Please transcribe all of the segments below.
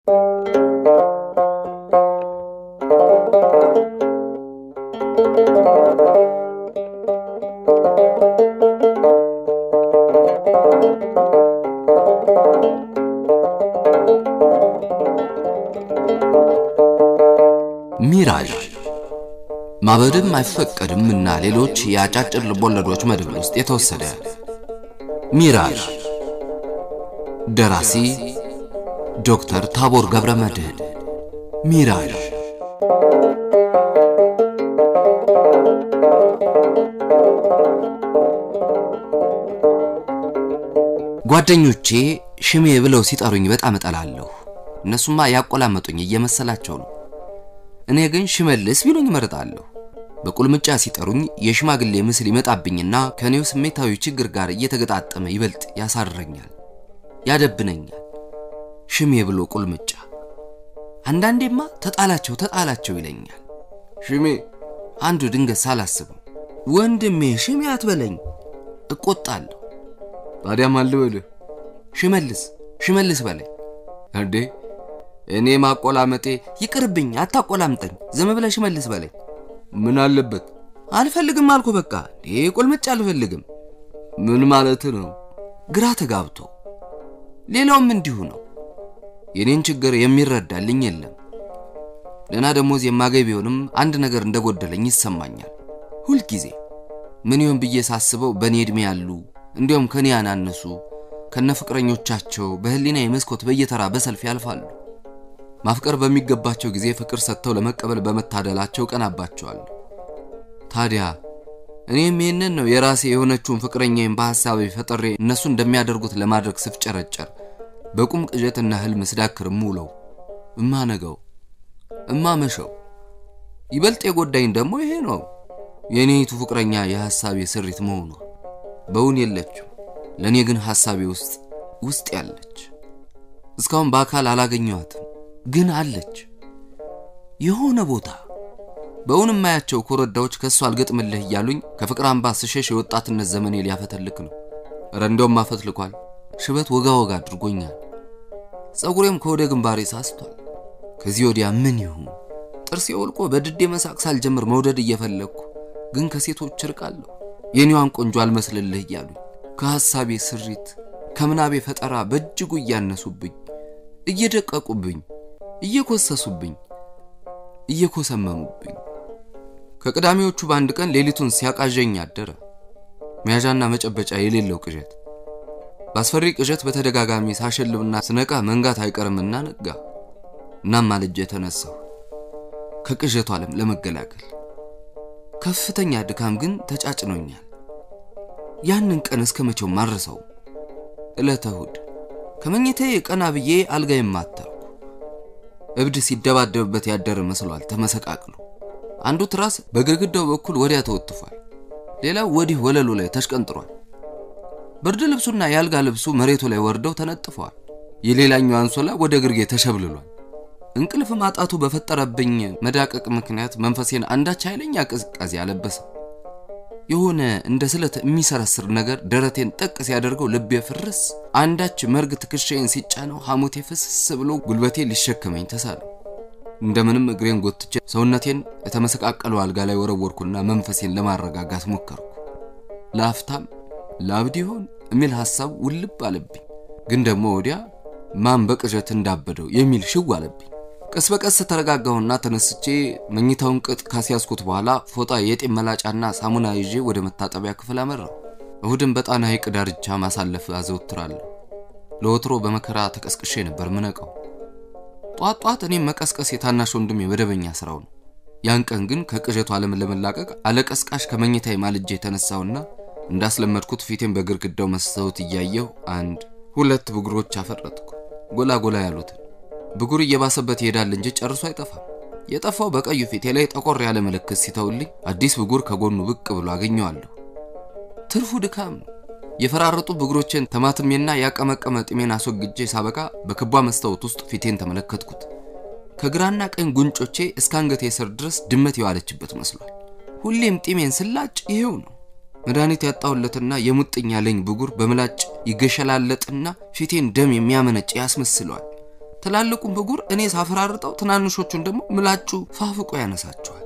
ሚራዥ ማበድም አይፈቀድም እና ሌሎች የአጫጭር ልቦለዶች መድብል ውስጥ የተወሰደ ሚራዥ ደራሲ ዶክተር ታቦር ገብረ መድህን ሚራዥ ጓደኞቼ ሽሜ ብለው ሲጠሩኝ በጣም እጠላለሁ። እነሱማ ያቆላመጡኝ እየመሰላቸው ነው። እኔ ግን ሽመልስ ቢሉኝ እመርጣለሁ። በቁልምጫ ሲጠሩኝ የሽማግሌ ምስል ይመጣብኝና ከኔው ስሜታዊ ችግር ጋር እየተገጣጠመ ይበልጥ ያሳረኛል፣ ያደብነኛል። ሽሜ ብሎ ቁልምጫ። አንዳንዴማ ተጣላቸው ተጣላቸው ይለኛል። ሽሜ አንዱ ድንገት ሳላስበው ወንድሜ ሽሜ አትበለኝ እቆጣለሁ። ታዲያ ማን ልበልህ? ሽመልስ ሽመልስ በለኝ። እንዴ እኔ ማቆላመጤ ይቅርብኝ፣ አታቆላምጠኝ። ዝም ብለህ ሽመልስ በለኝ። ምን አለበት? አልፈልግም አልኩ በቃ። ይሄ ቁልምጫ አልፈልግም። ምን ማለት ነው? ግራ ተጋብቶ ሌላውም እንዲሁ ነው። የኔን ችግር የሚረዳልኝ የለም። ደህና ደሞዝ የማገኝ ቢሆንም አንድ ነገር እንደጎደለኝ ይሰማኛል ሁልጊዜ። ምን ይሆን ብዬ ሳስበው በእኔ ዕድሜ ያሉ እንዲያውም ከኔ ያናነሱ ከነ ፍቅረኞቻቸው በህሊና የመስኮት በየተራ በሰልፍ ያልፋሉ። ማፍቀር በሚገባቸው ጊዜ ፍቅር ሰጥተው ለመቀበል በመታደላቸው ቀናባቸዋል። ታዲያ እኔም ይህንን ነው የራሴ የሆነችውን ፍቅረኛዬን በሐሳቤ ፈጥሬ እነሱ እንደሚያደርጉት ለማድረግ ስፍጨረጨር በቁም ቅዠትና ህልም ስዳክር እምውለው እማነገው እማመሸው። ይበልጥ የጎዳኝ ደግሞ ይሄ ነው የእኔይቱ ፍቅረኛ የሐሳቤ ስሪት መሆኗ። በውን የለችም፣ ለእኔ ግን ሐሳቤ ውስጥ ውስጥ ያለች። እስካሁን በአካል አላገኘኋትም ግን አለች የሆነ ቦታ። በእውን የማያቸው ኮረዳዎች ከእሱ አልገጥምልህ እያሉኝ ከፍቅር አምባ ስሸሽ የወጣትነት ዘመኔ ሊያፈተልክ ነው። እረ እንደውም አፈትልኳል። ሽበት ወጋ ወጋ አድርጎኛል። ጸጉሬም ከወደ ግንባሬ ሳስቷል። ከዚህ ወዲያ ምን ይሁን? ጥርሴ ወልቆ በድዴ መሳቅ ሳልጀምር መውደድ እየፈለግኩ ግን ከሴቶች እርቃለሁ። የኔዋን ቆንጆ አልመስልልህ እያሉኝ ከሐሳቤ ስሪት ከምናቤ ፈጠራ በእጅጉ እያነሱብኝ እየደቀቁብኝ እየኮሰሱብኝ እየኮሰመሙብኝ ከቅዳሜዎቹ በአንድ ቀን ሌሊቱን ሲያቃዠኝ አደረ። መያዣና መጨበጫ የሌለው ቅዠት። በአስፈሪ ቅዠት በተደጋጋሚ ሳሸልብና ስነቃ መንጋት አይቀርምና ነጋ። እናም ማልጄ የተነሳሁ ከቅዠቱ ዓለም ለመገላገል ከፍተኛ ድካም ግን ተጫጭኖኛል። ያንን ቀን እስከ መቼው ማረሰው ዕለተ እሑድ ከመኝታዬ ቀና ብዬ አልጋ የማተርኩ እብድ ሲደባደብበት ያደረ መስሏል ተመሰቃቅሎ። አንዱ ትራስ በግድግዳው በኩል ወዲያ ተወጥፏል፣ ሌላው ወዲህ ወለሉ ላይ ተሽቀንጥሯል። ብርድ ልብሱና የአልጋ ልብሱ መሬቱ ላይ ወርደው ተነጥፈዋል። የሌላኛው አንሶላ ወደ ግርጌ ተሸብልሏል። እንቅልፍ ማጣቱ በፈጠረብኝ መዳቀቅ ምክንያት መንፈሴን አንዳች ኃይለኛ ቅዝቃዜ አለበሰ። የሆነ እንደ ስለት የሚሰረስር ነገር ደረቴን ጠቅ ሲያደርገው ልቤ ፍርስ፣ አንዳች መርግ ትከሻዬን ሲጫነው ሐሞቴ ፍስስ ብሎ ጉልበቴ ሊሸከመኝ ተሳለው። እንደምንም እግሬን ጎትቼ ሰውነቴን የተመሰቃቀለው አልጋ ላይ ወረወርኩና መንፈሴን ለማረጋጋት ሞከርኩ። ለአፍታም ላብድ ይሆን የሚል ሐሳብ ውልብ አለብኝ። ግን ደግሞ ወዲያ ማን በቅዠት እንዳበደው የሚል ሽው አለብኝ። ቀስ በቀስ ተረጋጋሁና ተነስቼ መኝታውን ቅጥ ካስያዝኩት በኋላ ፎጣ፣ የጤም መላጫና ሳሙና ይዤ ወደ መታጠቢያ ክፍል አመራሁ። እሁድን በጣና ሐይቅ ዳርቻ ማሳለፍ አዘወትራለሁ። ለወትሮ በመከራ ተቀስቅሼ ነበር ምነቀው። ጧት ጧት እኔም መቀስቀስ የታናሽ ወንድም የመደበኛ ስራው ነው። ያን ቀን ግን ከቅዠቱ ዓለም ለመላቀቅ አለቀስቃሽ ከመኝታዬ ማልጄ የተነሳውና እንዳስለመድኩት ፊቴን በግድግዳው መስታወት እያየሁ አንድ ሁለት ብጉሮች አፈረጥኩ። ጎላ ጎላ ያሉትን ብጉር እየባሰበት ይሄዳል እንጂ ጨርሶ አይጠፋም። የጠፋው በቀዩ ፊቴ ላይ ጠቆር ያለ ምልክት ሲተውልኝ አዲስ ብጉር ከጎኑ ብቅ ብሎ አገኘዋለሁ። ትርፉ ድካም ነው። የፈራረጡ ብጉሮቼን ተማትሜና ያቀመቀመ ጢሜን አስወግጄ ሳበቃ በክቧ መስታወት ውስጥ ፊቴን ተመለከትኩት። ከግራና ቀኝ ጉንጮቼ እስከ አንገቴ ስር ድረስ ድመት የዋለችበት መስሏል። ሁሌም ጢሜን ስላጭ ይሄው ነው። መድኃኒት ያጣሁለትና የሙጥኝ ያለኝ ብጉር በምላጭ ይገሸላለጥና ፊቴን ደም የሚያመነጭ ያስመስለዋል። ትላልቁን ብጉር እኔ ሳፈራርጠው ትናንሾቹን ደግሞ ምላጩ ፋፍቆ ያነሳቸዋል።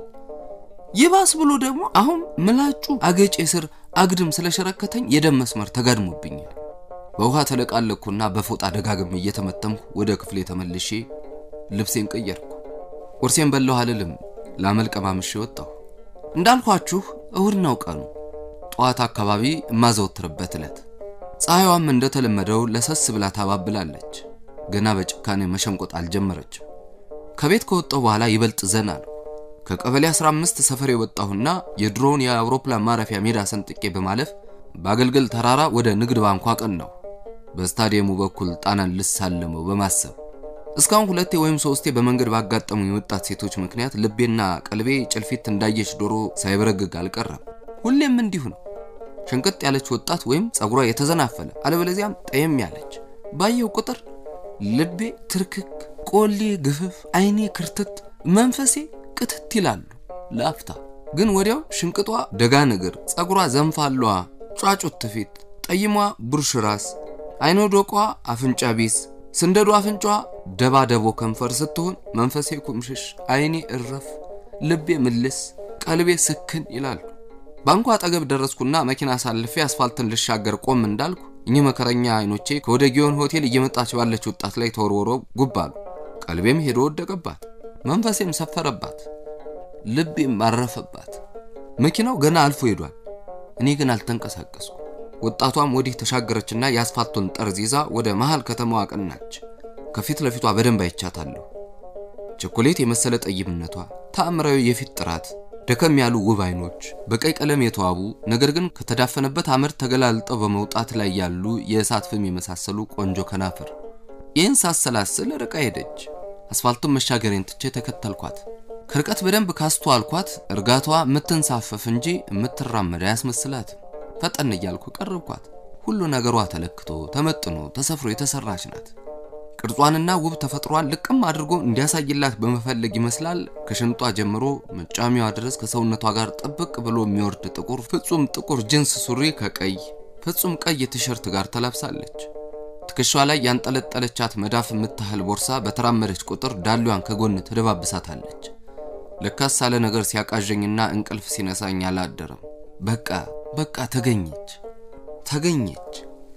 ይባስ ብሎ ደግሞ አሁን ምላጩ አገጬ ስር አግድም ስለሸረከተኝ የደም መስመር ተጋድሞብኛል። በውሃ ተለቃለኩና በፎጣ ደጋግም እየተመተምኩ ወደ ክፍሌ ተመልሼ ልብሴን ቀየርኩ። ቁርሴን በላሁ አልልም፣ ላመልቀማምሼ ወጣሁ። እንዳልኳችሁ እሁድ ነው ቀኑ፣ ጠዋት አካባቢ የማዘወትርበት ዕለት። ፀሐይዋም እንደተለመደው ለሰስ ብላ ታባብላለች። ገና በጭካኔ መሸምቆጥ አልጀመረችም። ከቤት ከወጣሁ በኋላ ይበልጥ ዘና ነው። ከቀበሌ 15 ሰፈር የወጣሁና የድሮውን የአውሮፕላን ማረፊያ ሜዳ ሰንጥቄ በማለፍ በአገልግል ተራራ ወደ ንግድ ባንኩ አቀናሁ። በስታዲየሙ በኩል ጣናን ልሳለመው በማሰብ እስካሁን ሁለቴ ወይም ሶስቴ በመንገድ ባጋጠሙ የወጣት ሴቶች ምክንያት ልቤና ቀልቤ ጭልፊት እንዳየች ዶሮ ሳይበረግግ አልቀረም። ሁሌም እንዲሁ ነው። ሸንቀጥ ያለች ወጣት ወይም ጸጉሯ የተዘናፈለ አለበለዚያም ጠየም ያለች ባየው ቁጥር ልቤ ትርክክ፣ ቆሌ ግፍፍ፣ አይኔ ክርትት፣ መንፈሴ ቅትት ይላሉ ለአፍታ። ግን ወዲያው ሽንቅጧ ደጋን እግር፣ ጸጉሯ ዘንፋሏ ጫጩት ፊት፣ ጠይሟ ቡርሽ ራስ፣ አይኖ ዶቋ አፍንጫ ቢስ፣ ስንደዱ አፍንጫ ደባ ደቦ ከንፈር ስትሆን መንፈሴ ኩምሽሽ፣ አይኔ እረፍ፣ ልቤ ምልስ፣ ቀልቤ ስክን ይላሉ። ባንኩ አጠገብ ደረስኩና መኪና አሳልፌ አስፋልትን ልሻገር ቆም እንዳልኩ እኚህ መከረኛ አይኖቼ ከወደ ጊዮን ሆቴል እየመጣች ባለች ወጣት ላይ ተወርወሮ ጉብ አሉ። ቀልቤም ሄዶ ወደቀባት፣ መንፈሴም ሰፈረባት፣ ልቤም አረፈባት። መኪናው ገና አልፎ ሄዷል። እኔ ግን አልተንቀሳቀስኩ። ወጣቷም ወዲህ ተሻገረችና የአስፋልቱን ጠርዝ ይዛ ወደ መሃል ከተማዋ አቀናች። ከፊት ለፊቷ በደንብ አይቻታለሁ። ቸኮሌት የመሰለ ጠይምነቷ፣ ተአምራዊ የፊት ጥራት፣ ደከም ያሉ ውብ አይኖች፣ በቀይ ቀለም የተዋቡ ነገር ግን ከተዳፈነበት አመድ ተገላልጠው በመውጣት ላይ ያሉ የእሳት ፍም የመሳሰሉ ቆንጆ ከናፍር። ይህን ሳሰላስል ርቃ ሄደች። አስፋልቱን መሻገሬን ትቼ ተከተልኳት። ከርቀት በደንብ ካስተዋልኳት እርጋቷ የምትንሳፈፍ እንጂ የምትራመድ አያስመስላትም። ፈጠን እያልኩ ቀረብኳት። ሁሉ ነገሯ ተለክቶ ተመጥኖ ተሰፍሮ የተሰራች ናት። ቅርጿንና ውብ ተፈጥሯን ልቅም አድርጎ እንዲያሳይላት በመፈለግ ይመስላል ከሽንጧ ጀምሮ መጫሚያዋ ድረስ ከሰውነቷ ጋር ጥብቅ ብሎ የሚወርድ ጥቁር ፍጹም ጥቁር ጅንስ ሱሪ ከቀይ ፍጹም ቀይ ቲሸርት ጋር ተላብሳለች። ትከሿ ላይ ያንጠለጠለቻት መዳፍ የምታህል ቦርሳ በተራመደች ቁጥር ዳሏን ከጎን ትደባብሳታለች። ለካስ ሳለ ነገር ሲያቃዠኝና እንቅልፍ ሲነሳኝ አላደረም። በቃ በቃ ተገኘች ተገኘች።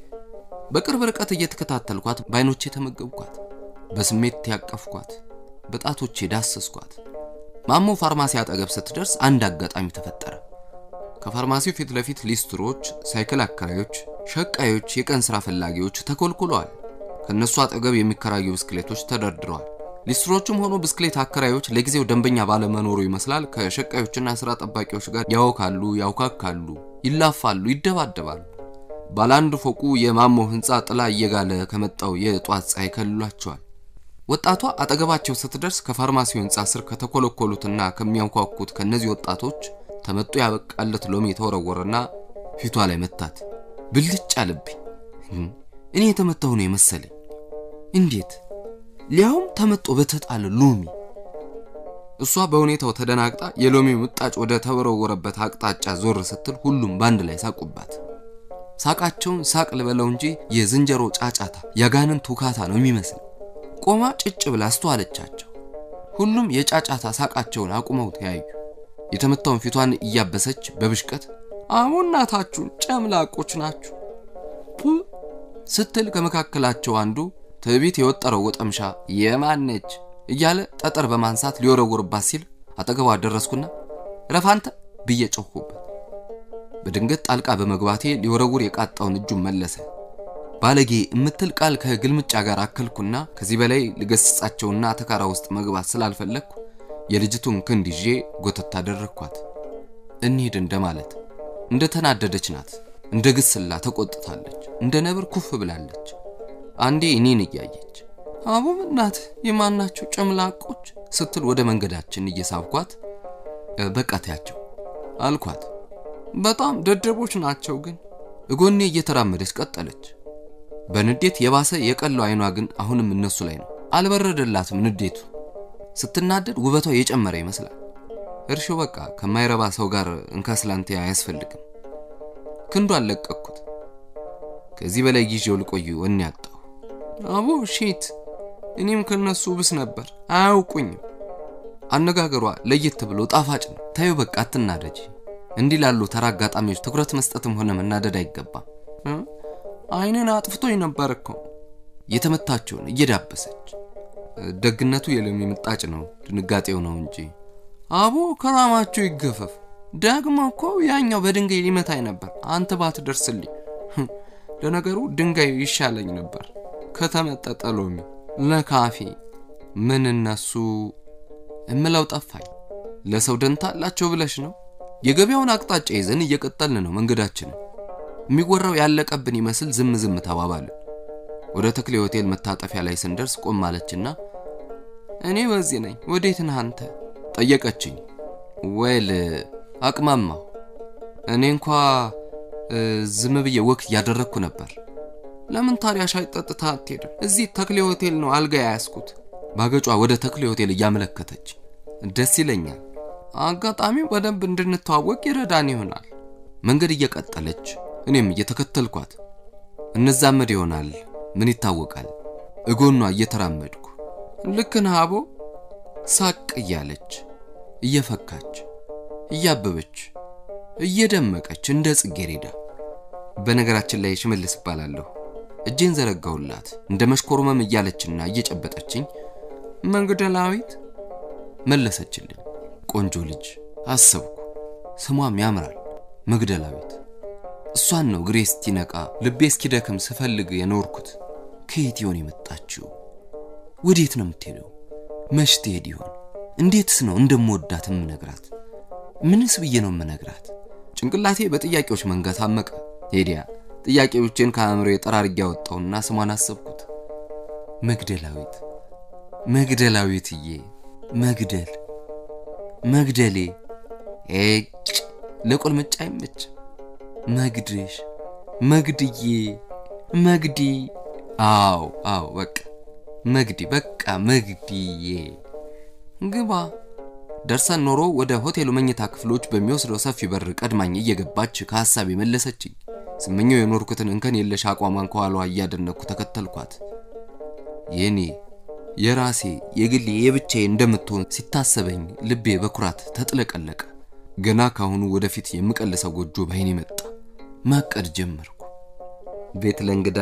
በቅርብ ርቀት እየተከታተልኳት በአይኖቼ ተመገብኳት፣ በስሜት ያቀፍኳት፣ በጣቶቼ ዳሰስኳት። ማሞ ፋርማሲ አጠገብ ስትደርስ አንድ አጋጣሚ ተፈጠረ። ከፋርማሲው ፊት ለፊት ሊስትሮች፣ ሳይክል አከራዮች፣ ሸቃዮች፣ የቀን ስራ ፈላጊዎች ተኮልኩለዋል። ከነሱ አጠገብ የሚከራዩ ብስክሌቶች ተደርድረዋል። ሊስትሮቹም ሆኖ ብስክሌት አከራዮች ለጊዜው ደንበኛ ባለመኖሩ ይመስላል ከሸቃዮችና ስራ ጠባቂዎች ጋር ያወካሉ፣ ያውካካሉ፣ ይላፋሉ፣ ይደባደባሉ። ባለ አንድ ፎቁ የማሞ ህንፃ ጥላ እየጋለ ከመጣው የጧት ፀሐይ ከልሏቸዋል። ወጣቷ አጠገባቸው ስትደርስ ከፋርማሲው ህንፃ ስር ከተኮለኮሉትና ከሚያንኳኩት ከነዚህ ወጣቶች ተመጦ ያበቃለት ሎሚ የተወረወረና ፊቷ ላይ መታት። ብልጭ አለብኝ። እኔ የተመታሁ ነው የመሰለኝ። እንዴት ሊያውም ተመጦ በተጣለ ሎሚ። እሷ በሁኔታው ተደናግጣ የሎሚው ምጣጭ ወደ ተወረወረበት አቅጣጫ ዞር ስትል ሁሉም በአንድ ላይ ሳቁባት። ሳቃቸውን ሳቅ ልበለው እንጂ የዝንጀሮ ጫጫታ ያጋንን ቱካታ ነው የሚመስል። ቆማ ጭጭ ብላ አስተዋለቻቸው። ሁሉም የጫጫታ ሳቃቸውን አቁመው ተያዩ። የተመታውን ፊቷን እያበሰች በብሽቀት አሁን እናታችሁን ጨምላቆች ናችሁ ስትል ከመካከላቸው አንዱ ትዕቢት የወጠረው ወጠምሻ የማነች እያለ ጠጠር በማንሳት ሊወረውርባት ሲል አጠገቧ ደረስኩና ረፋንተ ብዬ ጮኽኩበት። በድንገት ጣልቃ በመግባቴ ሊወረውር የቃጣውን እጁን መለሰ። ባለጌ የምትል ቃል ከግልምጫ ጋር አከልኩና ከዚህ በላይ ልገስጻቸውና ተካራ ውስጥ መግባት ስላልፈለግኩ የልጅቱን ክንድ ይዤ ጎተት አደረግኳት። እንሂድ እንደማለት። እንደ ተናደደች ናት። እንደ ግስላ ተቆጥታለች። እንደ ነብር ኩፍ ብላለች። አንዴ እኔን እያየች አቡ እናት የማናቸው ጨምላቆች ስትል ወደ መንገዳችን እየሳብኳት በቃ ተያቸው አልኳት። በጣም ደደቦች ናቸው ግን እጎኔ እየተራመደች ቀጠለች። በንዴት የባሰ የቀለው አይኗ ግን አሁንም እነሱ ላይ ነው። አልበረደላትም ንዴቱ። ስትናደድ ውበቷ የጨመረ ይመስላል። እርሾ በቃ ከማይረባ ሰው ጋር እንካስላንቴ አያስፈልግም። ክንዱ አለቀኩት። ከዚህ በላይ ጊዜው ልቆዩ ወኔ ያጣሁ። አቡ ሺት እኔም ከነሱ ብስ ነበር። አያውቁኝም። አነጋገሯ ለየት ብሎ ጣፋጭ ነው። ታዩ በቃ አትናደጂ። እንዲህ ላሉ ተራ አጋጣሚዎች ትኩረት መስጠትም ሆነ መናደድ አይገባም። አይንን አጥፍቶኝ ነበር እኮ የተመታችውን እየዳበሰች ደግነቱ የሎሚ ምጣጭ ነው፣ ድንጋጤው ነው እንጂ አቦ ከራማችሁ ይገፈፍ። ደግሞ እኮ ያኛው በድንጋይ ሊመታኝ ነበር፣ አንተ ባትደርስልኝ። ለነገሩ ድንጋይ ይሻለኝ ነበር ከተመጠጠ ሎሚ ለካፌ። ምን እነሱ እምለው ጠፋኝ። ለሰው ደንታ አላቸው ብለሽ ነው? የገበያውን አቅጣጫ ይዘን እየቀጠልን ነው መንገዳችንን። የሚወራው ያለቀብን ይመስል ዝም ዝም ተባባልን። ወደ ተክሌ ሆቴል መታጠፊያ ላይ ስንደርስ ቆም አለችና እኔ በዚህ ነኝ፣ ወዴት ነህ አንተ ጠየቀችኝ። ወይል አቅማማሁ። እኔ እንኳ ዝም ብዬ ወክ እያደረግኩ ነበር። ለምን ታዲያ ሻይ ጠጥታ አትሄድም? እዚህ ተክሌ ሆቴል ነው አልጋ ያያዝኩት። ባገጯ ወደ ተክሌ ሆቴል እያመለከተች ደስ ይለኛል። አጋጣሚው በደንብ እንድንተዋወቅ ይረዳን ይሆናል። መንገድ እየቀጠለች እኔም እየተከተልኳት እንዛመድ ይሆናል ምን ይታወቃል። እጎኗ እየተራመድኩ ልክ ነህ አቦ ሳቅ እያለች እየፈካች እያበበች እየደመቀች እንደ ጽጌሬዳ። በነገራችን ላይ ሽመልስ እባላለሁ። እጄን ዘረጋሁላት እንደ መሽኮርመም እያለችና እየጨበጠችኝ መንገደላዊት መለሰችልኝ። ቆንጆ ልጅ አሰብኩ። ስሟም ያምራል መግደላዊት። እሷን ነው ግሬ እስኪነቃ ልቤ እስኪደክም ስፈልግ የኖርኩት። ከየት ይሆን የመጣችው? ወዴት ነው የምትሄደው? መች ትሄድ ይሆን? እንዴትስ ነው እንደምወዳት የምነግራት? ምንስ ብዬ ነው የምነግራት? ጭንቅላቴ በጥያቄዎች መንጋ ታመቀ። ሄዲያ ጥያቄዎችን ከአእምሮ የጠራርጌ ያወጣውና ስሟን አሰብኩት። መግደላዊት፣ መግደላዊትዬ፣ መግደል፣ መግደሌ። ኤጭ ለቁልምጫ አይመች። መግድሽ፣ መግድዬ፣ መግዲ። አዎ አዎ፣ በቃ መግዲ፣ በቃ መግዲዬ። ግባ። ደርሰን ኖሮ ወደ ሆቴሉ መኝታ ክፍሎች በሚወስደው ሰፊ በር ቀድማኝ እየገባች ከሐሳብ የመለሰችኝ። ስመኘው የኖርኩትን እንከን የለሽ አቋሟን ከኋሏ እያደነኩ ተከተልኳት። የኔ የራሴ የግሌ የብቻዬ እንደምትሆን ሲታሰበኝ ልቤ በኩራት ተጥለቀለቀ። ገና ካሁኑ ወደፊት የምቀልሰው ጎጆ ባይኔ መጣ። ማቀድ ጀመርኩ። ቤት ለእንግዳ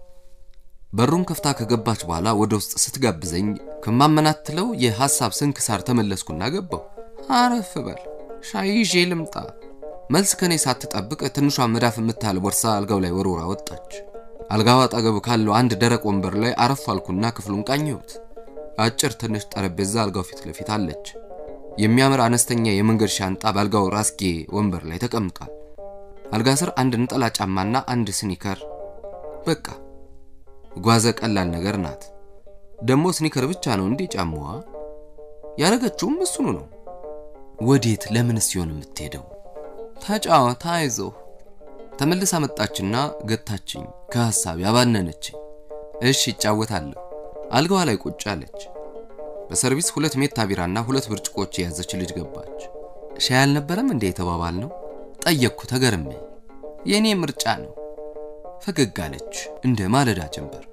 በሩን ከፍታ ከገባች በኋላ ወደ ውስጥ ስትጋብዘኝ ከማመናትለው የሐሳብ ስንክሳር ተመለስኩና ገባሁ። አረፍ በል ሻይ ይዤ ልምጣ። መልስ ከኔ ሳትጠብቅ ትንሿን መዳፍ የምታህል ቦርሳ አልጋው ላይ ወርውራ ወጣች። አልጋው አጠገብ ካለው አንድ ደረቅ ወንበር ላይ አረፍ አልኩና ክፍሉን ቃኘሁት። አጭር ትንሽ ጠረጴዛ አልጋው ፊት ለፊት አለች። የሚያምር አነስተኛ የመንገድ ሻንጣ በአልጋው ራስጌ ወንበር ላይ ተቀምጧል። አልጋ ስር አንድ ነጠላ ጫማና አንድ ስኒከር። በቃ ጓዘ ቀላል ነገር ናት። ደግሞ ስኒከር ብቻ ነው እንዴ ጫማዋ? ያረገችውም እሱኑ ነው። ወዴት ለምን ሲሆን የምትሄደው? ተጫወት፣ አይዞህ። ተመልሳ መጣችና ገታችኝ። ከሐሳብ ያባነነችኝ። እሺ ይጫወታለሁ። አልጋዋ ላይ ቁጭ አለች። በሰርቪስ ሁለት ሜታ ቢራና ሁለት ብርጭቆች የያዘች ልጅ ገባች። ሻይ አልነበረም እንዴ የተባባል ነው? ጠየቅኩ ተገርሜ። የእኔ ምርጫ ነው። ፈገግ አለች እንደ ማለዳ ጀንበር።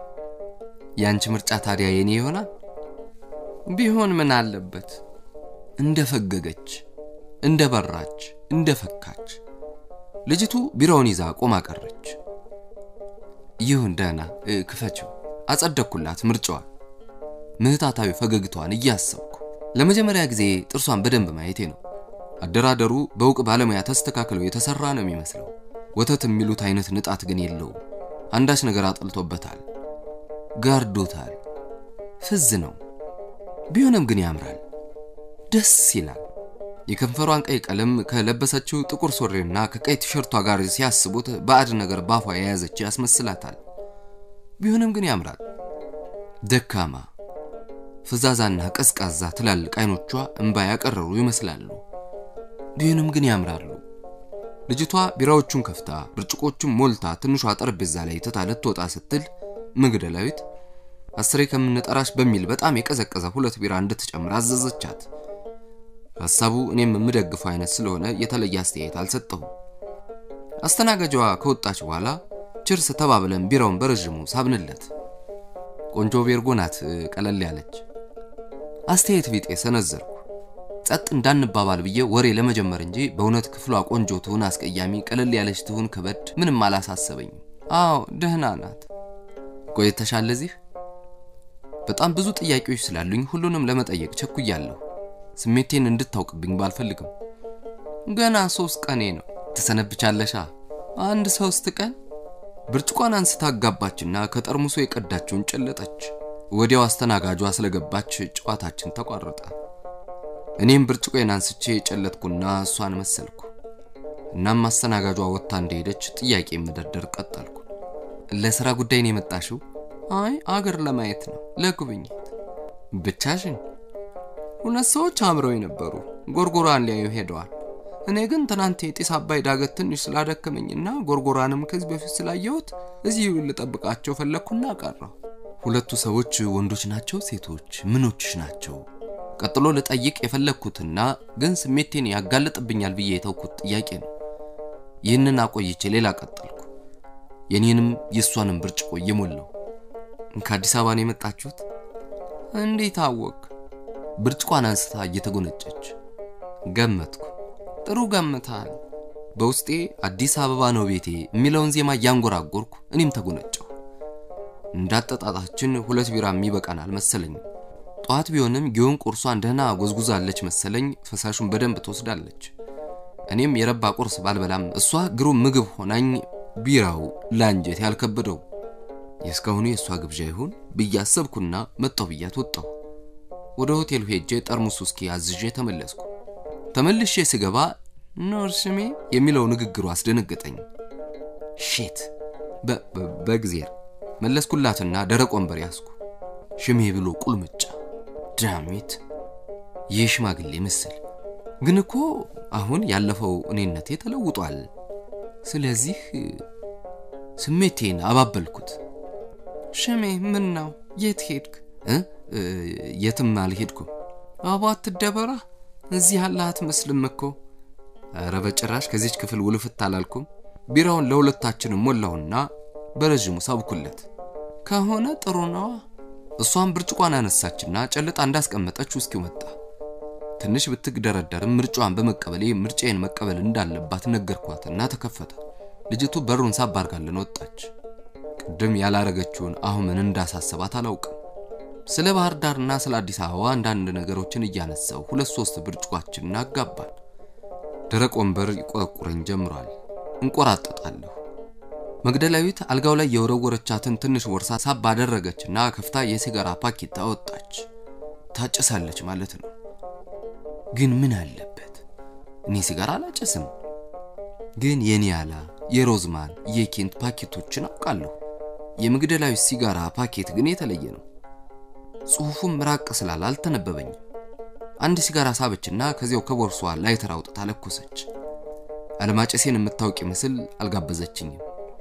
ያንቺ ምርጫ ታዲያ የኔ ይሆናል? ቢሆን ምን አለበት? እንደ ፈገገች፣ እንደ በራች፣ እንደ ፈካች ልጅቱ ቢራውን ይዛ ቆማ ቀረች። ይሁን ደህና ክፈችው። አጸደቅኩላት ምርጫዋን፣ ምህታታዊ ፈገግታዋን እያሰብኩ ለመጀመሪያ ጊዜ ጥርሷን በደንብ ማየቴ ነው። አደራደሩ በእውቅ ባለሙያ ተስተካክለው የተሰራ ነው የሚመስለው። ወተት የሚሉት አይነት ንጣት ግን የለውም። አንዳች ነገር አጥልቶበታል፣ ጋርዶታል። ፍዝ ነው። ቢሆንም ግን ያምራል፣ ደስ ይላል። የከንፈሯን ቀይ ቀለም ከለበሰችው ጥቁር ሱሪና ከቀይ ቲሸርቷ ጋር ሲያስቡት ባዕድ ነገር ባፏ የያዘች ያስመስላታል። ቢሆንም ግን ያምራል። ደካማ ፍዛዛና ቀዝቃዛ ትላልቅ አይኖቿ እንባ ያቀረሩ ይመስላሉ። ቢሆንም ግን ያምራሉ። ልጅቷ ቢራዎቹን ከፍታ ብርጭቆቹን ሞልታ ትንሿ ጠረጴዛ ላይ ትታ ልትወጣ ስትል መግደላዊት አስሬ ከምንጠራሽ በሚል በጣም የቀዘቀዘ ሁለት ቢራ እንድትጨምር አዘዘቻት። ሐሳቡ እኔም የምደግፈው አይነት ስለሆነ የተለየ አስተያየት አልሰጠሁም። አስተናጋጇ ከወጣች በኋላ ችርስ ተባብለን ቢራውን በረዥሙ ሳብንለት። ቆንጆ ቤርጎ ናት፣ ቀለል ያለች። አስተያየት ቢጤ ሰነዘርኩ። ጸጥ እንዳንባባል ብዬ ወሬ ለመጀመር እንጂ በእውነት ክፍሏ ቆንጆ ትሁን አስቀያሚ፣ ቀለል ያለች ትሁን ከበድ ምንም አላሳሰበኝም። አዎ ደህና ናት። ቆይተሻል እዚህ? በጣም ብዙ ጥያቄዎች ስላሉኝ ሁሉንም ለመጠየቅ ቸኩያለሁ። ስሜቴን እንድታውቅብኝ ባልፈልግም ገና ሶስት ቀኔ ነው። ትሰነብቻለሻ? አንድ ሶስት ቀን። ብርጭቋን አንስታ አጋባችና ከጠርሙሶ የቀዳችውን ጨለጠች። ወዲያው አስተናጋጇ ስለገባች ጨዋታችን ተቋረጠ። እኔም ብርጭቆዬን አንስቼ የጨለጥኩና እሷን መሰልኩ። እናም አስተናጋጇ ወጥታ እንደሄደች ጥያቄ መደርደር ቀጠልኩ። ለስራ ጉዳይ ነው የመጣሽው? አይ አገር ለማየት ነው፣ ለጉብኝት። ብቻሽን? ሁለት ሰዎች አብረው የነበሩ ጎርጎራን ሊያዩ ሄደዋል። እኔ ግን ትናንት የጢስ አባይ ዳገት ትንሽ ስላደከመኝና ጎርጎራንም ከዚህ በፊት ስላየሁት እዚሁ ልጠብቃቸው ፈለግኩና ቀረሁ። ሁለቱ ሰዎች ወንዶች ናቸው? ሴቶች? ምኖችሽ ናቸው? ቀጥሎ ልጠይቅ የፈለግኩትና ግን ስሜቴን ያጋልጥብኛል ብዬ የተውኩት ጥያቄ ነው። ይህንን አቆይቼ ሌላ ቀጠልኩ። የኔንም የእሷንም ብርጭቆ እየሞላው ከአዲስ አበባ ነው የመጣችሁት? እንዴት አወቅ? ብርጭቋን አንስታ እየተጎነጨች ገመትኩ። ጥሩ ገምታል። በውስጤ አዲስ አበባ ነው ቤቴ የሚለውን ዜማ እያንጎራጎርኩ እኔም ተጎነጨሁ። እንዳጠጣጣችን ሁለት ቢራ የሚበቃናል መሰለኝ። ጠዋት ቢሆንም ጊዮን ቁርሷን ደህና ጎዝጉዛለች መሰለኝ። ፈሳሹን በደንብ ትወስዳለች። እኔም የረባ ቁርስ ባልበላም እሷ ግሩም ምግብ ሆናኝ ቢራው ለአንጀት ያልከበደው የእስካሁኑ የእሷ ግብዣ ይሁን ብዬ አሰብኩና መጣሁ ብያት ወጣሁ። ወደ ሆቴሉ ሄጄ ጠርሙስ ውስኪ አዝዤ ተመለስኩ። ተመልሼ ስገባ ኖር ስሜ የሚለው ንግግሩ አስደነገጠኝ። ሼት በእግዜር መለስኩላትና ደረቅ ወንበር ያዝኩ። ሽሜ ብሎ ቁልምጫ ዳሚት ይህ ሽማግሌ ምስል ግን እኮ አሁን ያለፈው እኔነቴ ተለውጧል። ስለዚህ ስሜቴን አባበልኩት። ሽሜ ምን ነው? የት ሄድክ? የትም አልሄድኩም። አባ አትደበራ፣ እዚህ ያለህ አትመስልም እኮ። ኧረ በጭራሽ ከዚች ክፍል ውልፍት አላልኩም። ቢራውን ለሁለታችንም ሞላሁና በረዥሙ ሳብኩለት። ከሆነ ጥሩ ነዋ። እሷም ብርጭቋን አነሳችና ጨልጣ እንዳስቀመጠች ውስኪው መጣ። ትንሽ ብትግደረደርም ምርጫዋን በመቀበሌ ምርጫዬን መቀበል እንዳለባት ነገርኳትና ተከፈተ። ልጅቱ በሩን ሳብ አድርጋልን ወጣች። ቅድም ያላረገችውን አሁን ምን እንዳሳሰባት አላውቅም። ስለ ባህር ዳርና ስለ አዲስ አበባ አንዳንድ ነገሮችን እያነሳው ሁለት ሶስት ብርጭቋችንን አጋባን። ደረቅ ወንበር ይቆረቁረኝ ጀምሯል። እንቆራጠጣለሁ። መግደላዊት አልጋው ላይ የወረወረቻትን ትንሽ ቦርሳ ሳብ አደረገችና ከፍታ የሲጋራ ፓኬት አወጣች። ታጨሳለች ማለት ነው። ግን ምን አለበት? እኔ ሲጋራ አላጨስም። ግን የኒያላ የሮዝማን የኬንት ፓኬቶችን አውቃለሁ። የመግደላዊት ሲጋራ ፓኬት ግን የተለየ ነው። ጽሑፉም ራቅ ስላለ አልተነበበኝም። አንድ ሲጋራ ሳበችና ከዚያው ከቦርሷ ላይተር አውጥታ ለኮሰች። አለማጨሴን የምታውቅ ምስል አልጋበዘችኝም።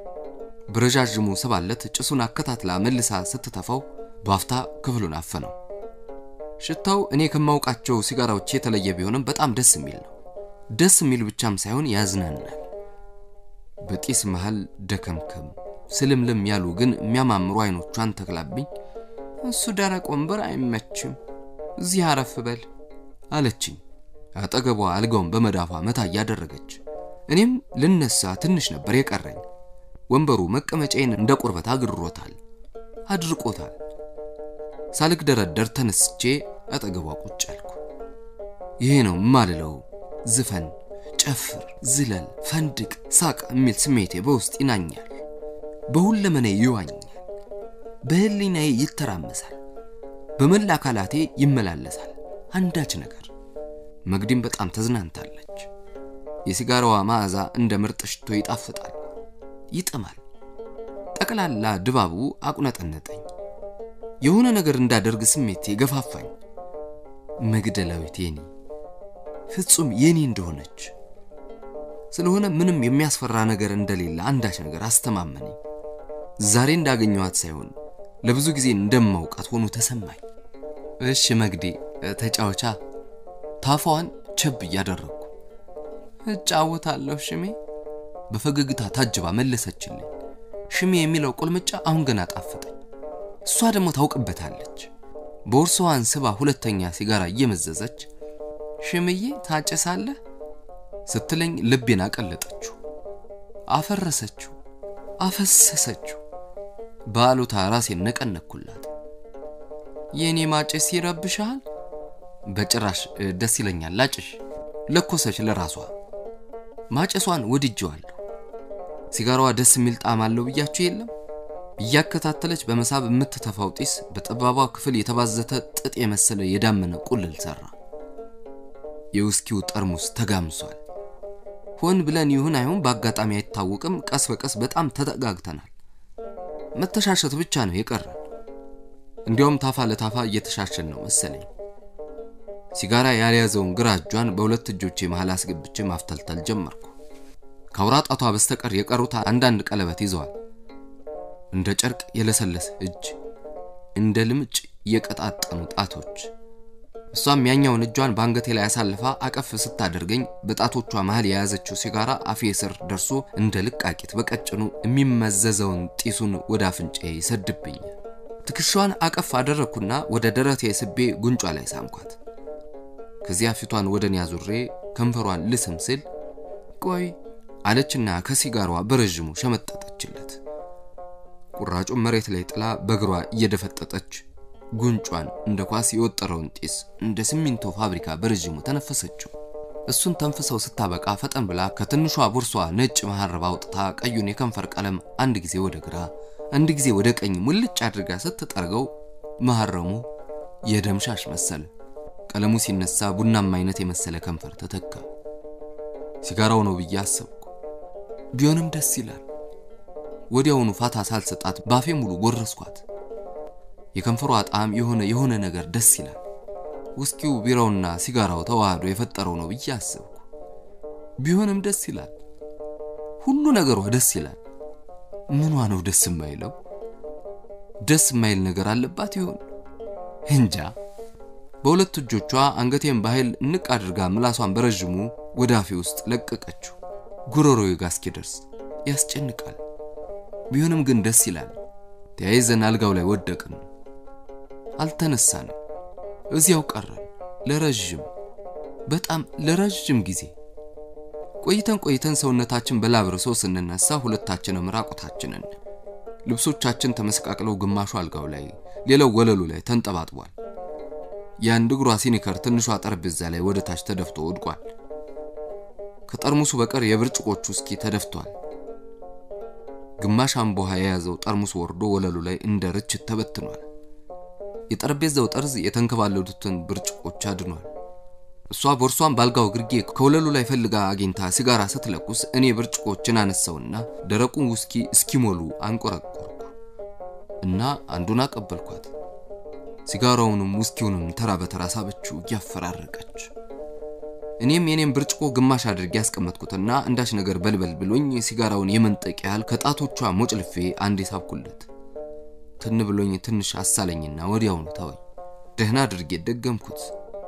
በረዣዥሙ ስባለት ጭሱን አከታትላ መልሳ ስትተፋው በአፍታ ክፍሉን አፈነው። ሽታው እኔ ከማውቃቸው ሲጋራዎች የተለየ ቢሆንም በጣም ደስ የሚል ነው። ደስ የሚል ብቻም ሳይሆን ያዝናናል። በጢስ መሃል ደከምከም ስልምልም ያሉ ግን የሚያማምሩ አይኖቿን ተክላብኝ እሱ ደረቅ ወንበር አይመችም፣ እዚህ አረፍ በል አለችኝ። አጠገቧ አልጋውን በመዳፏ መታ እያደረገች እኔም ልነሳ ትንሽ ነበር የቀረኝ። ወንበሩ መቀመጫዬን እንደ ቁርበት አግርሮታል፣ አድርቆታል። ሳልግደረደር ተነስቼ አጠገቧ ቁጭ አልኩ። ይሄ ነው ማልለው ዝፈን፣ ጨፍር፣ ዝለል፣ ፈንድቅ፣ ሳቅ የሚል ስሜቴ በውስጥ ይናኛል፣ በሁለመኔ ይዋኛል፣ በህሊናዬ ይተራመሳል፣ በመላ አካላቴ ይመላለሳል አንዳች ነገር። መግዲም በጣም ተዝናንታለች። የሲጋራዋ መዓዛ እንደ ምርጥ ሽቶ ይጣፍጣል፣ ይጥማል። ጠቅላላ ድባቡ አቁነጠነጠኝ። የሆነ ነገር እንዳደርግ ስሜቴ ገፋፋኝ። መግደላዊት የኔ ፍጹም የኔ እንደሆነች ስለሆነ ምንም የሚያስፈራ ነገር እንደሌለ አንዳች ነገር አስተማመነኝ። ዛሬ እንዳገኘኋት ሳይሆን ለብዙ ጊዜ እንደማውቃት ሆኖ ተሰማኝ። እሺ መግዴ ተጫወቻ። ታፋዋን ቸብ እያደረግኩ እጫወታለሁ ሽሜ በፈገግታ ታጅባ መለሰችልኝ። ሽሜ የሚለው ቁልምጫ አሁን ገና ጣፈጠኝ። እሷ ደግሞ ታውቅበታለች። ቦርሳዋን ስባ ሁለተኛ ሲጋራ እየመዘዘች ሽምዬ ታጨሳለህ ስትለኝ ልቤን አቀለጠችው፣ አፈረሰችው፣ አፈሰሰችው። በአሉታ ራሴን ነቀነኩላት። የእኔ ማጨስ ይረብሻል? በጭራሽ ደስ ይለኛል። ላጭሽ ለኮሰች ለራሷ ማጨሷን ወድጄዋለሁ። ሲጋራዋ ደስ የሚል ጣዕም አለው ብያችሁ የለም? እያከታተለች በመሳብ የምትተፋው ጢስ በጠባቧ ክፍል የተባዘተ ጥጥ የመሰለ የዳመነ ቁልል ሰራ። የውስኪው ጠርሙስ ተጋምሷል። ሆን ብለን ይሁን አይሁን በአጋጣሚ አይታወቅም፣ ቀስ በቀስ በጣም ተጠጋግተናል። መተሻሸት ብቻ ነው የቀረን። እንዲያውም ታፋ ለታፋ እየተሻሸን ነው መሰለኝ። ሲጋራ ያልያዘውን ግራ እጇን በሁለት እጆቼ መሃል አስገብቼ ማፍተልተል ጀመርኩ። ከአውራ ጣቷ በስተቀር የቀሩት አንዳንድ ቀለበት ይዘዋል። እንደ ጨርቅ የለሰለሰ እጅ፣ እንደ ልምጭ የቀጣጠኑ ጣቶች። እሷም ያኛውን እጇን በአንገቴ ላይ አሳልፋ አቀፍ ስታደርገኝ በጣቶቿ መሃል የያዘችው ሲጋራ አፌ ስር ደርሶ እንደ ልቃቂት በቀጭኑ የሚመዘዘውን ጢሱን ወደ አፍንጫ ይሰድብኛል። ትከሻዋን አቀፍ አደረግኩና ወደ ደረቴ ስቤ ጉንጯ ላይ ሳምኳት። ከዚያ ፊቷን ወደ እኔ አዙሬ ከንፈሯን ልስም ስል ቆይ አለችና ከሲጋሯ በረዥሙ ሸመጠጠችለት። ቁራጩን መሬት ላይ ጥላ በእግሯ እየደፈጠጠች ጉንጯን እንደ ኳስ የወጠረውን ጢስ እንደ ሲሚንቶ ፋብሪካ በረዥሙ ተነፈሰችው። እሱን ተንፍሰው ስታበቃ ፈጠን ብላ ከትንሿ ቦርሷ ነጭ መሐረብ አውጥታ ቀዩን የከንፈር ቀለም አንድ ጊዜ ወደ ግራ አንድ ጊዜ ወደ ቀኝ ሙልጭ አድርጋ ስትጠርገው መሐረሙ የደምሻሽ መሰለ። ቀለሙ ሲነሳ ቡናማ አይነት የመሰለ ከንፈር ተተካ። ሲጋራው ነው ብዬ አሰብኩ። ቢሆንም ደስ ይላል። ወዲያውኑ ፋታ ሳልሰጣት ባፌ ሙሉ ጎረስኳት። የከንፈሯ ጣዕም የሆነ የሆነ ነገር ደስ ይላል። ውስኪው ቢራውና ሲጋራው ተዋህዶ የፈጠረው ነው ብዬ አሰብኩ። ቢሆንም ደስ ይላል። ሁሉ ነገሯ ደስ ይላል። ምኗ ነው ደስ የማይለው? ደስ የማይል ነገር አለባት ይሆን? እንጃ። በሁለት እጆቿ አንገቴን በኃይል እንቅ አድርጋ ምላሷን በረዥሙ ወደ አፌ ውስጥ ለቀቀችው። ጉሮሮዬ ጋር እስኪደርስ ያስጨንቃል። ቢሆንም ግን ደስ ይላል። ተያይዘን አልጋው ላይ ወደቅን። አልተነሳንም። እዚያው ቀረን ለረዥም በጣም ለረዥም ጊዜ ቆይተን ቆይተን ሰውነታችን በላብርሶ ስንነሳ ሁለታችንም ራቁታችንን ልብሶቻችን ተመሰቃቅለው ግማሹ አልጋው ላይ ሌላው ወለሉ ላይ ተንጠባጥቧል። የአንድ እግሯ ሲኒከር ትንሿ ጠረጴዛ ላይ ወደ ታች ተደፍቶ ወድቋል። ከጠርሙሱ በቀር የብርጭቆቹ ውስኪ ተደፍቷል። ግማሽ አምቦሃ የያዘው ጠርሙስ ወርዶ ወለሉ ላይ እንደ ርችት ተበትኗል። የጠረጴዛው ጠርዝ የተንከባለሉትን ብርጭቆች አድኗል። እሷ ቦርሷን ባልጋው ግርጌ ከወለሉ ላይ ፈልጋ አግኝታ ሲጋራ ስትለኩስ እኔ ብርጭቆችን አነሳውና ደረቁን ውስኪ እስኪሞሉ አንቆረቆርኩ እና አንዱን አቀበልኳት። ሲጋራውንም ውስኪውንም ተራ በተራ ሳበችው እያፈራረቀች። እኔም የኔም ብርጭቆ ግማሽ አድርጌ ያስቀመጥኩትና አንዳች ነገር በልበል ብሎኝ ሲጋራውን የመንጠቅ ያህል ከጣቶቿ ሞጭልፌ አንዴ ሳብኩለት። ትን ብሎኝ ትንሽ አሳለኝና ወዲያውኑ ተወኝ። ደህና አድርጌ ደገምኩት።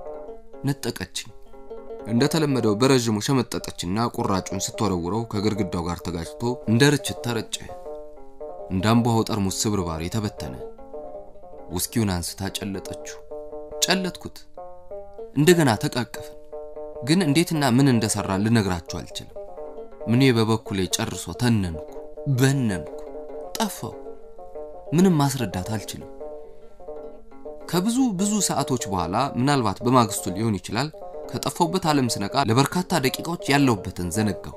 ነጠቀችኝ። እንደተለመደው በረዥሙ ሸመጠጠችና ቁራጩን ስትወረውረው ከግድግዳው ጋር ተጋጭቶ እንደ ርችት ተረጨ። እንደ አምቧው ጠርሙስ ስብርባሪ ተበተነ። ውስኪውን አንስታ ጨለጠችው። ጨለጥኩት። እንደገና ተቃቀፍን። ግን እንዴትና ምን እንደሰራ ልነግራችሁ አልችልም። ምኔ በበኩሌ ጨርሶ ተነንኩ፣ በነንኩ፣ ጠፋው። ምንም ማስረዳት አልችልም። ከብዙ ብዙ ሰዓቶች በኋላ ምናልባት በማግስቱ ሊሆን ይችላል ከጠፋውበት ዓለም ስነቃ ለበርካታ ደቂቃዎች ያለሁበትን ዘነጋው።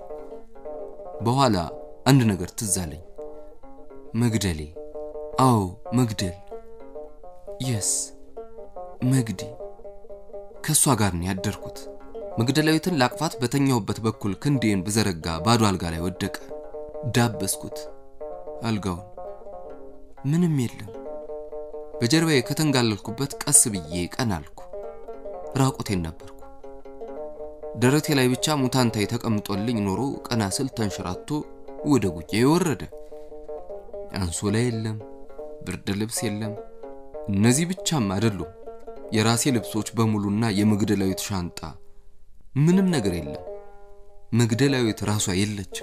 በኋላ አንድ ነገር ትዝ አለኝ። መግደሌ። አዎ መግደል። የስ መግዲ። ከእሷ ጋር ነው ያደርኩት። መግደላዊትን ላቅፋት በተኛሁበት በኩል ክንዴን ብዘረጋ ባዶ አልጋ ላይ ወደቀ። ዳበስኩት አልጋውን። ምንም የለም። በጀርባዬ ከተንጋለልኩበት ቀስ ብዬ ቀና አልኩ። ራቁቴን ነበርኩ። ደረቴ ላይ ብቻ ሙታንታይ ተቀምጦልኝ ኖሮ ቀና ስል ተንሸራቶ ወደ ጉያ ወረደ። አንሶላ የለም፣ ብርድ ልብስ የለም። እነዚህ ብቻም አይደሉም። የራሴ ልብሶች በሙሉና የመግደላዊት ሻንጣ ምንም ነገር የለም። መግደላዊት ራሷ የለችም።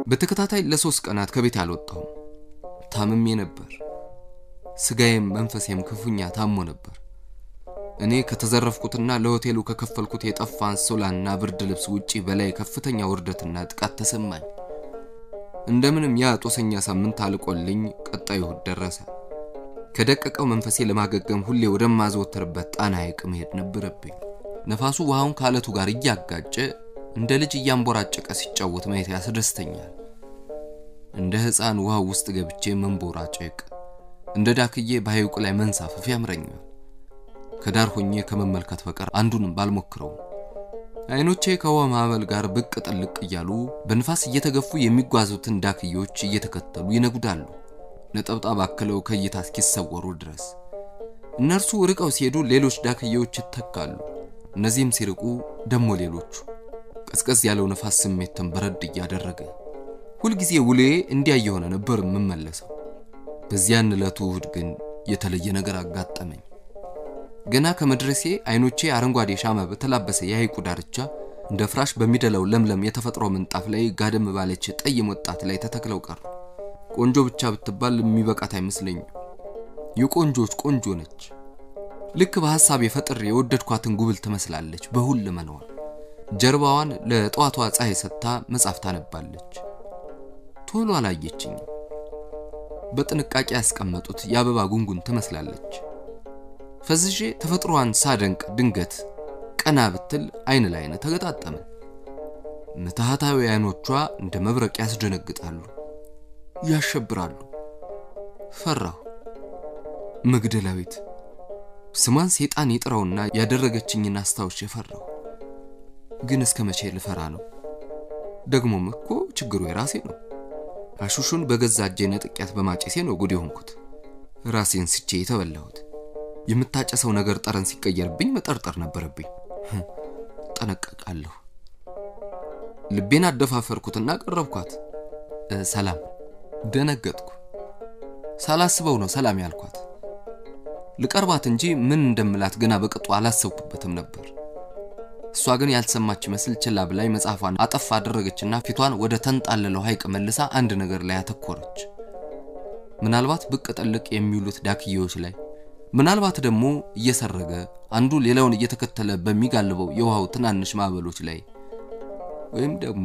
በተከታታይ ለሶስት ቀናት ከቤት አልወጣሁም። ታምሜ ነበር። ስጋዬም መንፈሴም ክፉኛ ታሞ ነበር። እኔ ከተዘረፍኩትና ለሆቴሉ ከከፈልኩት የጠፋ አንሶላና ብርድ ልብስ ውጪ በላይ ከፍተኛ ውርደትና ጥቃት ተሰማኝ። እንደምንም ያ ጦሰኛ ሳምንት አልቆልኝ ቀጣዩ እሁድ ደረሰ። ከደቀቀው መንፈሴ ለማገገም ሁሌ ወደማዘወትርበት ጣና ሐይቅ መሄድ ነበረብኝ። ነፋሱ ውሃውን ከአለቱ ጋር እያጋጨ እንደ ልጅ እያንቦራጨቀ ሲጫወት ማየት ያስደስተኛል። እንደ ሕፃን ውሃው ውስጥ ገብቼ መንቦራጨቅ፣ እንደ ዳክዬ በሐይቁ ላይ መንሳፈፍ ያምረኛል። ከዳር ሆኜ ከመመልከት በቀር አንዱንም ባልሞክረውም አይኖቼ ከውሃ ማዕበል ጋር ብቅ ጥልቅ እያሉ በንፋስ እየተገፉ የሚጓዙትን ዳክዬዎች እየተከተሉ ይነጉዳሉ፣ ነጠብጣብ አክለው ከእይታ እስኪሰወሩ ድረስ። እነርሱ ርቀው ሲሄዱ ሌሎች ዳክዬዎች ይተካሉ። እነዚህም ሲርቁ ደሞ ሌሎቹ። ቀዝቀዝ ያለው ነፋስ ስሜትን በረድ እያደረገ ሁልጊዜ ውሌ እንዲያ እየሆነ ነበር የምመለሰው። በዚያን ዕለቱ እሁድ ግን የተለየ ነገር አጋጠመኝ። ገና ከመድረሴ አይኖቼ አረንጓዴ ሻማ በተላበሰ የሐይቁ ዳርቻ እንደ ፍራሽ በሚደላው ለምለም የተፈጥሮ ምንጣፍ ላይ ጋደም ባለች ጠይም ወጣት ላይ ተተክለው ቀሩ። ቆንጆ ብቻ ብትባል የሚበቃት አይመስለኝም። የቆንጆች ቆንጆ ነች። ልክ በሐሳብ የፈጥር የወደድኳትን ጉብል ትመስላለች። በሁለመናዋ ጀርባዋን ለጠዋቷ ፀሐይ ሰጥታ መጽሐፍ ታነባለች። ቶሎ አላየችኝም። በጥንቃቄ ያስቀመጡት የአበባ ጉንጉን ትመስላለች። ፈዝዤ ተፈጥሮዋን ሳደንቅ ድንገት ቀና ብትል አይን ለአይን ተገጣጠምን። ምትሃታዊ አይኖቿ እንደ መብረቅ ያስደነግጣሉ፣ ያሸብራሉ። ፈራሁ። መግደላዊት ስሟን ሴጣን ይጥራውና ያደረገችኝን አስታውሼ ፈራሁ። ግን እስከ መቼ ልፈራ ነው? ደግሞም እኮ ችግሩ የራሴ ነው። አሹሹን በገዛ እጄ ነጥቂያት በማጨሴ ነው ጉድ የሆንኩት። ራሴን ስቼ የተበላሁት። የምታጨሰው ነገር ጠረን ሲቀየርብኝ መጠርጠር ነበረብኝ። ጠነቀቃለሁ። ልቤን አደፋፈርኩትና ቀረብኳት። ሰላም። ደነገጥኩ። ሳላስበው ነው ሰላም ያልኳት። ልቀርባት እንጂ ምን እንደምላት ገና በቅጡ አላሰብኩበትም ነበር። እሷ ግን ያልሰማች መስል ችላ ብላይ መጽሐፏን አጠፍ አደረገችና ፊቷን ወደ ተንጣለለው ሐይቅ መልሳ አንድ ነገር ላይ አተኮረች። ምናልባት ብቅ ጥልቅ የሚውሉት ዳክዬዎች ላይ ምናልባት ደግሞ እየሰረገ አንዱ ሌላውን እየተከተለ በሚጋልበው የውሃው ትናንሽ ማዕበሎች ላይ ወይም ደግሞ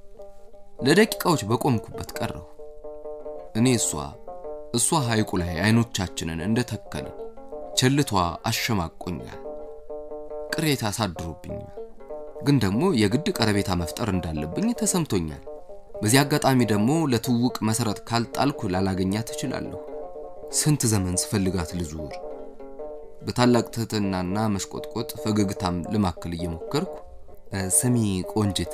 ለደቂቃዎች በቆምኩበት ቀረሁ። እኔ እሷ እሷ ሐይቁ ላይ አይኖቻችንን እንደተከልን ቸልቷ አሸማቆኛል፣ ቅሬታ አሳድሮብኛል። ግን ደግሞ የግድ ቀረቤታ መፍጠር እንዳለብኝ ተሰምቶኛል። በዚህ አጋጣሚ ደግሞ ለትውውቅ መሰረት ካልጣልኩ ላላገኛት እችላለሁ። ስንት ዘመን ስፈልጋት ልዙር። በታላቅ ትህትናና መሽቆጥቆጥ ፈገግታም ልማክል እየሞከርኩ ስሚ ቆንጅት፣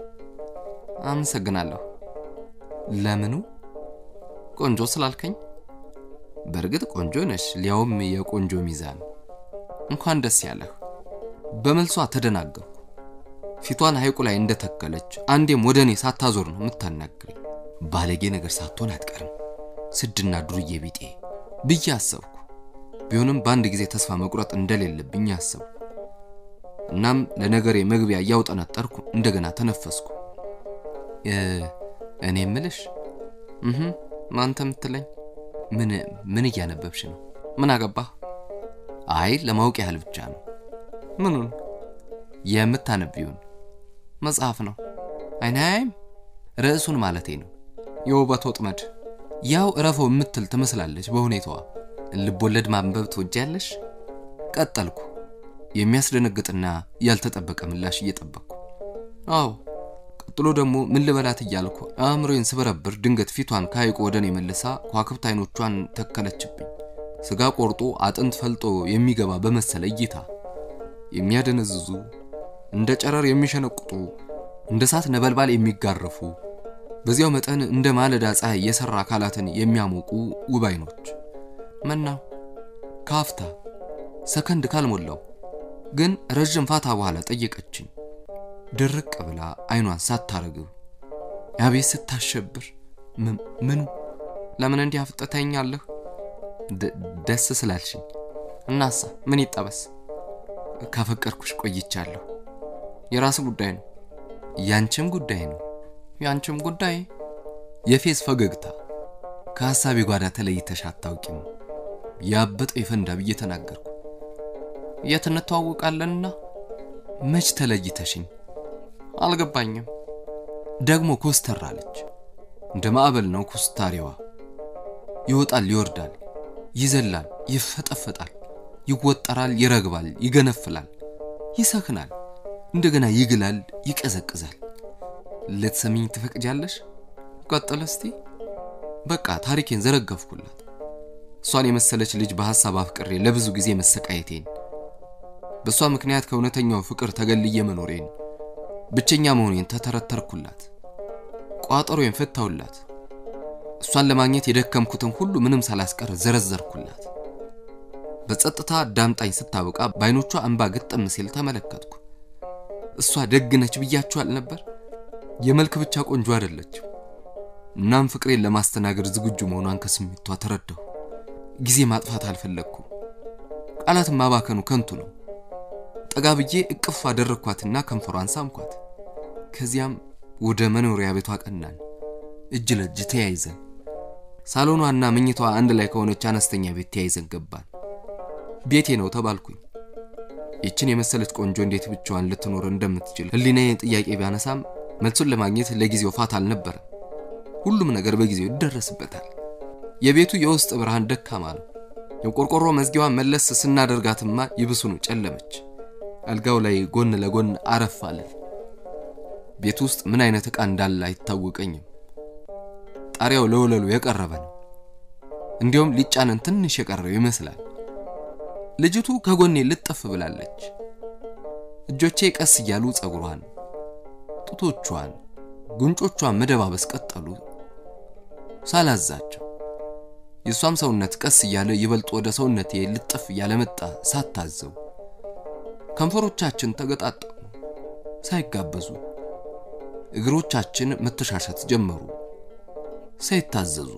አመሰግናለሁ። ለምኑ? ቆንጆ ስላልከኝ? በእርግጥ ቆንጆ ነሽ፣ ሊያውም የቆንጆ ሚዛን። እንኳን ደስ ያለህ። በመልሷ ተደናገርኩ። ፊቷን ሐይቁ ላይ እንደተከለች አንዴም ወደ እኔ ሳታዞር ነው የምታናግረኝ። ባለጌ ነገር ሳትሆን አትቀርም፣ ስድና ዱርዬ ቢጤ ብዬ አሰብኩ። ቢሆንም በአንድ ጊዜ ተስፋ መቁረጥ እንደሌለብኝ አሰብኩ። እናም ለነገሬ መግቢያ እያውጠነጠርኩ እንደገና ተነፈስኩ። እኔ ምልሽ እህ ማንተ ምትለኝ ምን ምን እያነበብሽ ነው? ምን አገባህ? አይ ለማወቅ ያህል ብቻ ነው። ምኑን? የምታነቢውን መጽሐፍ ነው። አይናይም ርዕሱን ማለቴ ነው። የውበት ወጥመድ። ያው እረፈው የምትል ትመስላለች በሁኔታዋ። ልቦለድ ማንበብ ትወጃለሽ? ቀጠልኩ፣ የሚያስደነግጥና ያልተጠበቀ ምላሽ እየጠበቅኩ። አዎ። ቀጥሎ ደግሞ ምን ልበላት እያልኩ አእምሮዬን ስበረብር ድንገት ፊቷን ከሐይቁ ወደ እኔ መልሳ ከዋክብት አይኖቿን ተከለችብኝ። ስጋ ቆርጦ አጥንት ፈልጦ የሚገባ በመሰለ እይታ የሚያደነዝዙ እንደ ጨረር የሚሸነቁጡ እንደ እሳት ነበልባል የሚጋረፉ በዚያው መጠን እንደ ማለዳ ፀሐይ የሰራ አካላትን የሚያሞቁ ውብ አይኖች መናው ካፍታ ሰከንድ ካልሞላው ግን ረዥም ፋታ በኋላ ጠየቀችኝ። ድርቅ ብላ አይኗን ሳታረግብ አቤት ስታሸብር! ምኑ ለምን እንዲህ አፍጥተኛለህ? ደስ ስላልሽኝ። እናሳ ምን ይጠበስ? ካፈቀርኩሽ ቆይቻለሁ። የራስ ጉዳይ ነው። ያንቺም ጉዳይ ነው። ያንቺም ጉዳይ የፌዝ ፈገግታ ከሐሳቤ ጓዳ ተለይተሽ አታውቂም። ያበጠው የፈንዳ ብዬ ተናገርኩ። የት እንተዋወቃለንና? መች ተለይተሽኝ? አልገባኝም። ደግሞ ኮስተር አለች። እንደ ማዕበል ነው ኮስታሪዋ። ይወጣል፣ ይወርዳል፣ ይዘላል፣ ይፈጠፈጣል፣ ይወጠራል፣ ይረግባል፣ ይገነፍላል፣ ይሰክናል፣ እንደገና ይግላል፣ ይቀዘቅዛል። ልትሰሚኝ ትፈቅጃለሽ? ቀጥል እስቲ። በቃ ታሪኬን ዘረገፍኩላት። እሷን የመሰለች ልጅ በሐሳብ አፍቅሬ ለብዙ ጊዜ መሰቃየቴን፣ በእሷ ምክንያት ከእውነተኛው ፍቅር ተገልዬ መኖሬን፣ ብቸኛ መሆኔን ተተረተርኩላት። ቋጠሮዬን ፈታውላት። እሷን ለማግኘት የደከምኩትን ሁሉ ምንም ሳላስቀር ዘረዘርኩላት። በጸጥታ ዳምጣኝ ስታበቃ በዓይኖቿ እንባ ግጥም ሲል ተመለከትኩ። እሷ ደግ ነች ብያችኋል ነበር። የመልክ ብቻ ቆንጆ አይደለችም። እናም ፍቅሬን ለማስተናገድ ዝግጁ መሆኗን ከስሜቷ ተረዳሁ። ጊዜ ማጥፋት አልፈለግኩም። ቃላትን ማባከኑ ከንቱ ነው። ጠጋ ብዬ እቅፍ አደረግኳትና ከንፈሯን ሳምኳት። ከዚያም ወደ መኖሪያ ቤቷ ቀናን፣ እጅ ለእጅ ተያይዘን። ሳሎኗና መኝቷ አንድ ላይ ከሆነች አነስተኛ ቤት ተያይዘን ገባን። ቤቴ ነው ተባልኩኝ። ይችን የመሰለች ቆንጆ እንዴት ብቻዋን ልትኖር እንደምትችል ሕሊናዬን ጥያቄ ቢያነሳም መልሱን ለማግኘት ለጊዜው ፋታ አልነበረም። ሁሉም ነገር በጊዜው ይደረስበታል። የቤቱ የውስጥ ብርሃን ደካማ ነው። የቆርቆሮ መዝጊያዋን መለስ ስናደርጋትማ ይብሱኑ ጨለመች። አልጋው ላይ ጎን ለጎን አረፍ አለን። ቤት ውስጥ ምን አይነት ዕቃ እንዳለ አይታወቀኝም። ጣሪያው ለወለሉ የቀረበ ነው። እንዲሁም ሊጫነን ትንሽ የቀረው ይመስላል። ልጅቱ ከጎኔ ልጥፍ ብላለች። እጆቼ ቀስ እያሉ ጸጉሯን፣ ጡቶቿን፣ ጉንጮቿን መደባበስ ቀጠሉ ሳላዛቸው። የእሷም ሰውነት ቀስ እያለ ይበልጥ ወደ ሰውነቴ ልጥፍ እያለ መጣ ሳታዘው። ከንፈሮቻችን ተገጣጠሙ ሳይጋበዙ። እግሮቻችን መተሻሸት ጀመሩ ሳይታዘዙ።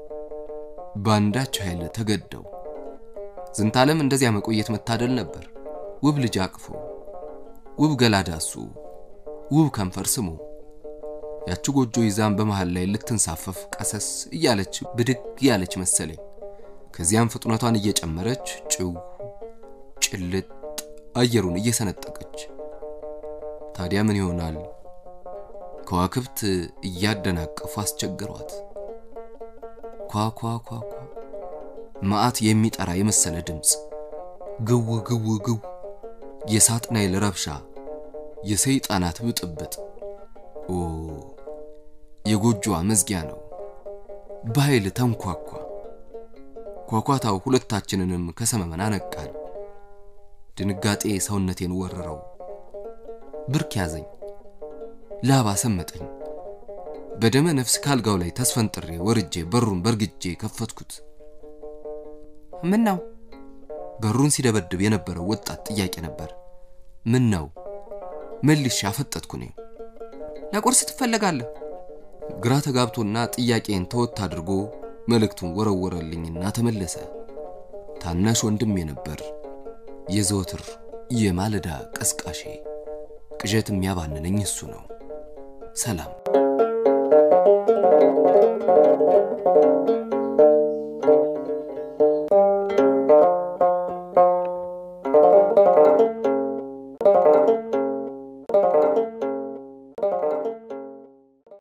በአንዳች ኃይል ተገደው ዝንታለም እንደዚያ መቆየት መታደል ነበር። ውብ ልጅ አቅፎ፣ ውብ ገላ ዳሱ፣ ውብ ከንፈር ስሞ፣ ያቺ ጎጆ ይዛም በመሃል ላይ ልትንሳፈፍ ቀሰስ እያለች ብድግ ያለች መሰለኝ። ከዚያም ፍጥነቷን እየጨመረች ጭው ጭልጥ አየሩን እየሰነጠቀች ታዲያ ምን ይሆናል? ከዋክብት እያደናቀፉ አስቸገሯት። ኳኳ ኳኳ መዓት የሚጠራ የመሰለ ድምፅ፣ ግው ግው ግው፣ የሳጥናኤል ረብሻ፣ የሰይጣናት ብጥብጥ። ኦ የጎጆዋ መዝጊያ ነው። በኃይል ተንኳኳ። ኳኳታው ሁለታችንንም ከሰመመን አነቃን። ድንጋጤ ሰውነቴን ወረረው። ብርክ ያዘኝ፣ ላባ ሰመጠኝ። በደመ ነፍስ ካልጋው ላይ ተስፈንጥሬ ወርጄ በሩን በርግጄ ከፈትኩት። ምን ነው? በሩን ሲደበድብ የነበረው ወጣት ጥያቄ ነበር። ምን ነው? መልሼ አፈጠጥኩ። እኔ ለቁርስ ትፈለጋለህ? ግራ ተጋብቶና ጥያቄን ተወት አድርጎ መልእክቱን ወረወረልኝና ተመለሰ። ታናሽ ወንድሜ ነበር፣ የዘወትር የማለዳ ቀስቃሼ። ቅዠት የሚያባንነኝ እሱ ነው። ሰላም